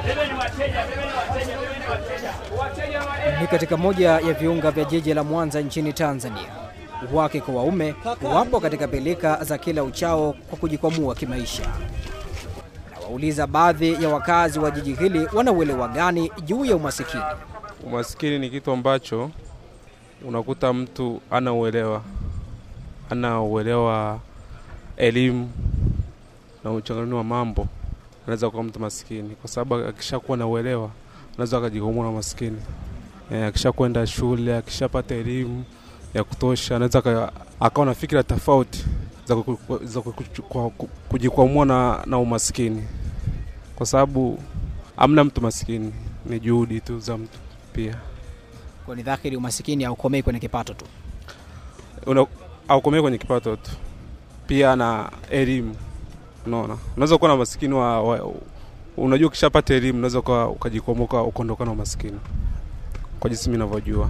Ni katika moja ya viunga vya jiji la Mwanza nchini Tanzania. Wake kwa waume wapo katika pilika za kila uchao kwa kujikwamua kimaisha. Nawauliza baadhi ya wakazi wa jiji hili wana uelewa gani juu ya umasikini. Umasikini ni kitu ambacho unakuta mtu ana uelewa, ana uelewa elimu na uchanganuzi wa mambo, anaweza kuwa mtu masikini, kwa sababu akishakuwa na uelewa anaweza akajikwamua na masikini. E, akishakwenda shule, akishapata elimu ya kutosha, anaweza aka- akawa na fikira tofauti za ku- ku- za ku- ku- ku- kujikwamua na, na umasikini, kwa sababu amna mtu masikini, ni juhudi tu za mtu pia Kwa ni dhahiri umasikini haukomei kwenye kipato tu. Una- haukomei kwenye kipato tu, pia na elimu. Unaona, unaweza kuwa na masikini wa, wa unajua, ukishapata elimu unaweza uka- ukajikomoka ukaondokana na umasikini, kwa jinsi mimi ninavyojua.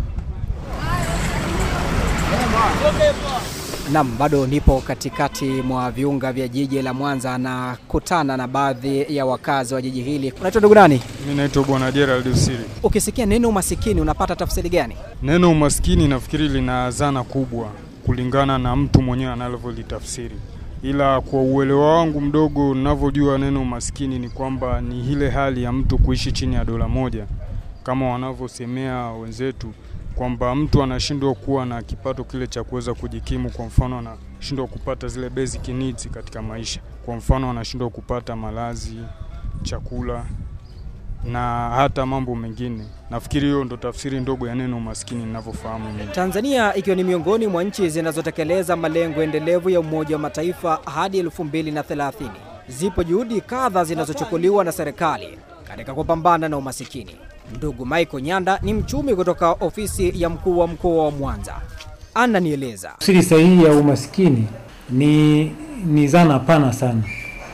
Nam, bado nipo katikati mwa viunga vya jiji la Mwanza na kutana na baadhi ya wakazi wa jiji hili. Unaitwa ndugu nani? Mimi naitwa Bwana Gerald Usiri. Ukisikia neno umasikini unapata tafsiri gani? Neno umaskini nafikiri lina zana kubwa kulingana na mtu mwenyewe anavyolitafsiri, ila kwa uelewa wangu mdogo ninavyojua neno umaskini ni kwamba ni ile hali ya mtu kuishi chini ya dola moja, kama wanavyosemea wenzetu kwamba mtu anashindwa kuwa na kipato kile cha kuweza kujikimu. Kwa mfano, anashindwa kupata zile basic needs katika maisha. Kwa mfano, anashindwa kupata malazi, chakula na hata mambo mengine. Nafikiri hiyo ndo tafsiri ndogo ya neno umaskini ninavyofahamu mimi. Tanzania ikiwa ni miongoni mwa nchi zinazotekeleza malengo endelevu ya Umoja wa Mataifa hadi 2030. Zipo juhudi kadha zinazochukuliwa na serikali katika kupambana na umasikini. Ndugu Michael Nyanda ni mchumi kutoka ofisi ya mkuu wa mkoa wa Mwanza. Ananieleza. Tafsiri sahihi ya umasikini ni, ni zana pana sana,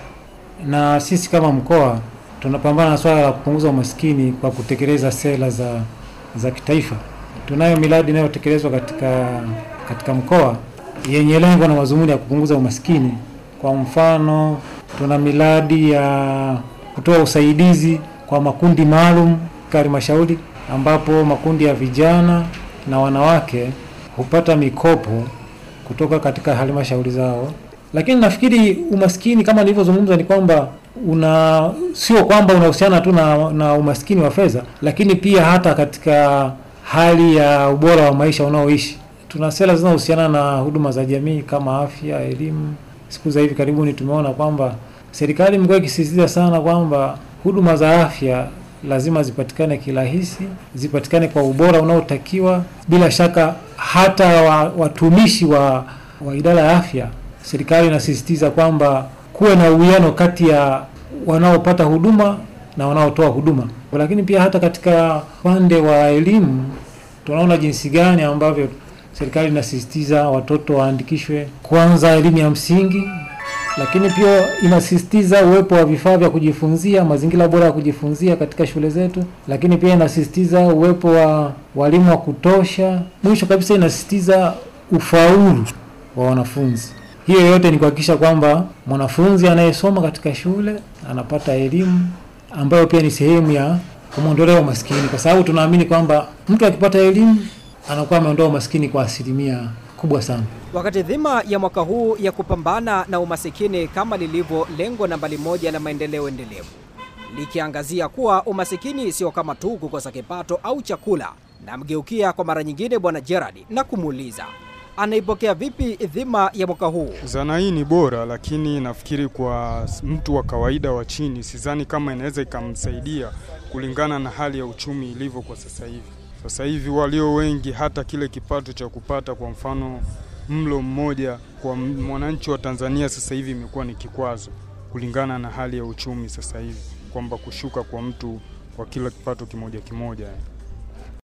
na sisi kama mkoa tunapambana na swala la kupunguza umasikini kwa kutekeleza sera za, za kitaifa. Tunayo miradi inayotekelezwa katika, katika mkoa yenye lengo na madhumuni ya kupunguza umasikini. Kwa mfano, tuna miradi ya kutoa usaidizi kwa makundi maalum katika halmashauri ambapo makundi ya vijana na wanawake hupata mikopo kutoka katika halmashauri zao. Lakini nafikiri umaskini kama nilivyozungumza ni kwamba una sio kwamba unahusiana tu na, na umaskini wa fedha, lakini pia hata katika hali ya ubora wa maisha unaoishi. Tuna sera zinazohusiana na huduma za jamii kama afya, elimu. Siku za hivi karibuni tumeona kwamba serikali imekuwa ikisisitiza sana kwamba huduma za afya lazima zipatikane kirahisi, zipatikane kwa ubora unaotakiwa. Bila shaka hata wa, watumishi wa, wa idara ya afya, serikali inasisitiza kwamba kuwe na uwiano kati ya wanaopata huduma na wanaotoa huduma. Lakini pia hata katika upande wa elimu tunaona jinsi gani ambavyo serikali inasisitiza watoto waandikishwe kwanza elimu ya msingi lakini pia inasisitiza uwepo wa vifaa vya kujifunzia, mazingira bora ya kujifunzia katika shule zetu, lakini pia inasisitiza uwepo wa walimu wa kutosha. Mwisho kabisa, inasisitiza ufaulu wa wanafunzi. Hiyo yote ni kuhakikisha kwamba mwanafunzi anayesoma katika shule anapata elimu ambayo pia ni sehemu ya kumwondolea umaskini, kwa sababu tunaamini kwamba mtu akipata elimu anakuwa ameondoa umaskini kwa asilimia kubwa sana. Wakati dhima ya mwaka huu ya kupambana na umasikini kama lilivyo lengo nambari moja la maendeleo endelevu likiangazia kuwa umasikini sio kama tu kukosa kipato au chakula, namgeukia kwa mara nyingine Bwana Gerard na kumuuliza anaipokea vipi dhima ya mwaka huu. Zana hii ni bora, lakini nafikiri kwa mtu wa kawaida wa chini, sidhani kama inaweza ikamsaidia kulingana na hali ya uchumi ilivyo kwa sasa hivi. Sasa hivi walio wengi, hata kile kipato cha kupata, kwa mfano mlo mmoja kwa mwananchi wa Tanzania sasa hivi imekuwa ni kikwazo kulingana na hali ya uchumi sasa hivi, kwamba kushuka kwa mtu kwa kila kipato kimoja kimoja.